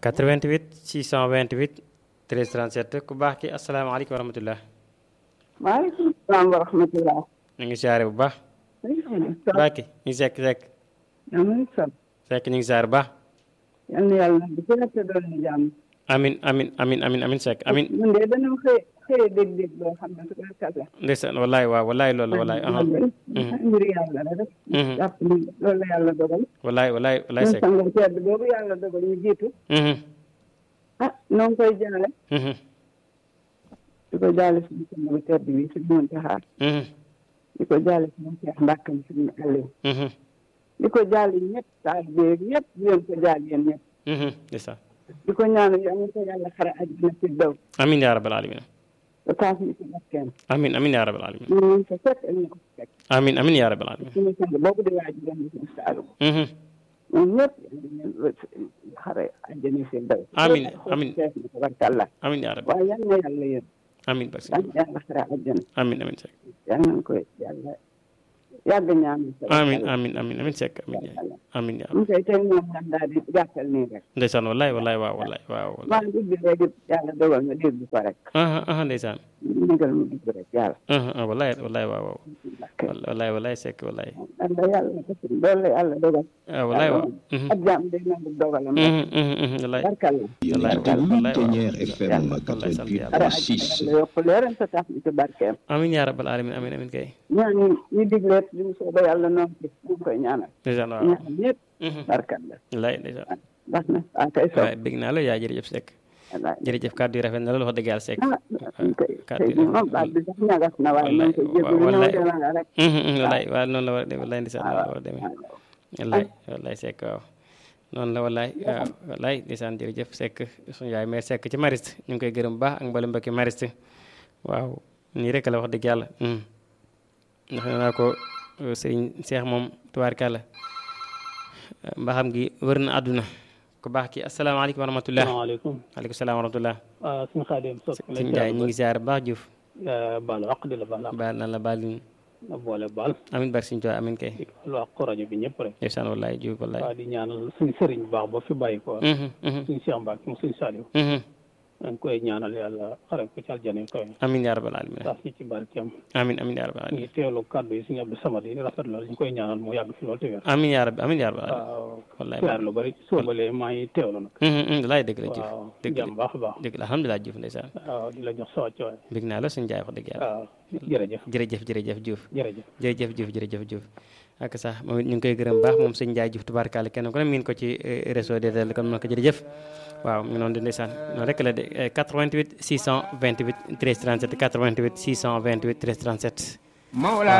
88 628 13 37 ku baax ki asalaamaaleykum wa rahmatulah. maaleykum salaam wa rahmatulah. ñu ngi siyaare bu baax. baax ki ñu ngi sekk sekk. amiin sant. sekk ñu ngi siyaare bu baax. yal na yàlla na di gën a doon ni jàmm. amin amin amin amin amin sekk amin ñun de dañoo xëy xëy dégg-dégg boo xam ne su ko kàlla. ndeysaan wallaay waaw wallaay loolu la wallaay. aha mbir yàlla la rek. jàpp ni loolu la yàlla dogal. wallaay wallaay wallaay ñun sekk. sangam tedd boobu yàlla dogal ñu jiitu. ah noo ngi koy jaale. di ko jaale suñu sangam tedd bi suñu Muntaxa. di ko jaale suñu Seex Mbàkkam suñu Aliou. di ko jaale ñëpp taalibe yëpp di leen ko jaal yéen ñëpp. ndeysaan di ko ñaanal yal na ko yàlla xare àjjana ci daw. amin yaa rabbal alamin te taas ñu ci barkeem. amin amin yaa rabbal alamin ñu ngi ko fekk ak ñu ko fekk. amin amin yaa rabbal alamin suñu sang boobu di waaj dem di suñu saalu. ñoom ñëpp yal na xare àjjana ci daw. Amin, amin. fees na ko barkalla. amin yaa rabbal waaye yal na yàlla yéen. amin barke yal na yàlla xare àjjana. amin amin sekk yal nañu ko yàlla yàgg ñaanal. amin amin amin amin sekk amin yaa amin yaa mu koy tey moom dañ daal di gàttal nii rek. ndeysaan wallaay wallaay waaw wallaay waaw wallaay maa ngi ubbi léegi yàlla dogal nga dégg ko rek. aha aha ndeysaan ndigal mu dugg rek yàlla. aha ah, wallaay wallaay waaw waaw wallaay wallaay sekk wallaay yàlla yàlla def loolu la yàlla dogal. ah wallaay waaw mhm, ak jàmm day nangu dogalam. mhm, mhm, mhm, wallaay barkal la. wallaay Yéen wallaay waaw Ténière FM wallaay sant yàlla. xare 88.6 àjjana yàlla yokk leeram sa tax ñu ci barkeem. amin yaa rabbal alamin amin amin kay ñaan ñi ñu digleet li mu sooba yàlla noonu ci ñu ngi koy ñaanal. ndeysaan waaw ñaan ñëpp mhm, barkal la. wallaay ndeysaan baax na ah kay soog. wallaay bég naa la yaa jërëjëf sekk wallaay. jërëjëf kàddu yi rafet na loolu wax dëgg yàlla sekk ah ñu koy kàddu tey yi jii moom baat bi sax ñagas na waaye ñu ngi koy jégalu ñëw wallaay. demal la rek. mhm, mhm, wallaay waaw noonu la war a demee wallaay ndeysaan noonu la war a demee waaw. wallaay wallaay sekk waaw noonu la wallaay waaw wallaay ndeysaan jërëjëf sekk suñu yaay meer sekk ci mariste ñu ngi koy gërëm bu baax ak mbalu mbokki mariste waaw nii rek la wax dëgg yàlla mhm. ndax nee naa ko sëriñ seex moom tubaarkàlla mbaxam gi wër na àdduna ku baax ki asalaamaaleykum wa rahmatullah salaamaaleykum waaleykum salaam wa rahmatullah ah suñu xaadim sos sëñ Njaay ñu ngi ziar bu baax Diouf baal wax di la baal ak baal na la baal ñu na boole baal amin barke sëñ Tuubaa amin kay di baal wax ko rajo bi ñëpp rek ndeysaan wallaay Diouf wallaay waaw di ñaanal suñu sëriñ bu baax ba fi bàyyi ko Mhm, mhm, suñu Cheikh Mbacke mu suñu Saliou mhm. dañ koy ñaanal yàlla xare ko ci aljana yi kawe amin yaa rabbal alamin taas ñi ci barkeem amin amin yaa rabbal ñu alamin ngi teewlu kàddu yi suñu Abdou Samad yi rafet la ñu koy ñaanal mu yàgg fi loolu te wér amin yaa rabbi amin yaa rabbal alamin waaw wallaay siyaar lu bari soobalee maa ngi teewlu nag Mhm, mhm, wallaay dëgg la Diouf waaw dëgg la jàmm baax a baax dëgg la alhamdulilah Diouf ndeysaan waaw di la jox sa wàccuwaay bég naa la suñu jaay wax dëgg yàlla waaw jërëjëf jërëjëf jërëjëf Diouf jërëjëf jërëjëf Diouf jërëjëf Diouf ak sax moom it ñu ngi koy gërëm baax moom sëñ Ndiaye Diouf tubaarkàlla kenn ku ne miin ko ci eh, réseau DTL kon ma ko jërëjëf waaw mu ngi noonu di ndeysaan noonu rek la de eh, 88 628 13 37 88 628 13 37